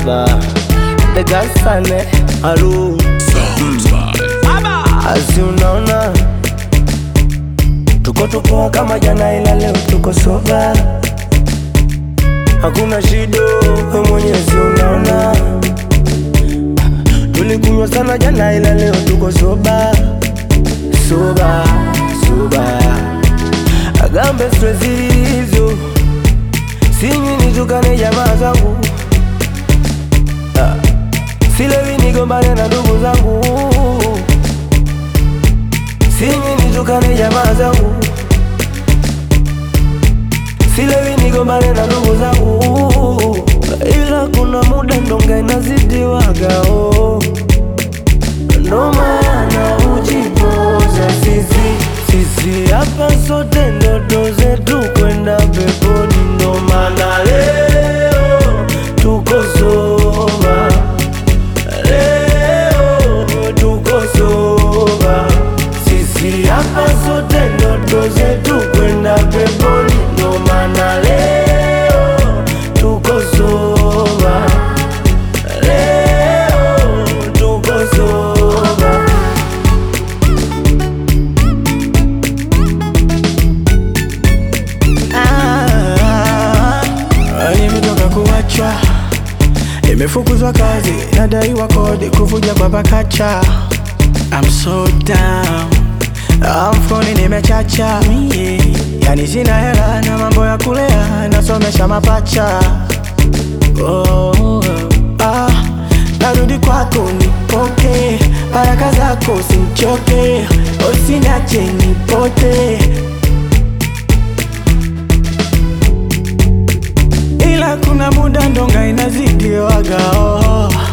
soba degasane alu asi unaona tuko tupoa kama jana ila leo tuko soba hakuna shido we mwenyezi unaona tulikunywa sana jana ila leo tuko soba soba soba agambe stress hizo sinywi nitukane jamaa zangu Ah, silewi nigombane na ndugu zangu sinywi nitukane jamaa zangu silewi nigombane na ndugu zangu ila kuna muda ndonga inazidiwaga oh. ndo maana ujipoza sisi sisi hapa sote ndoto zetu kwenda peponi ndo maana leo tuko soba leo tuko soba sisi hapa sote ndoto zetu kwenda peponi ndo maana leo tuko soba leo tuko soba Ah, nimetoka kuachwa, nimefukuzwa kazi, nadaiwa kodi, kuvuja kwa pakacha. I'm so down, Ah, mfukoni nimechacha, yeah. Yani sina hela na mambo ya kulea, nasomesha mapacha. Oh, ah, narudi kwako nipoke, baraka zako simchoke, usiniache nipote. ila kuna muda ndonga inazidiwaga oh.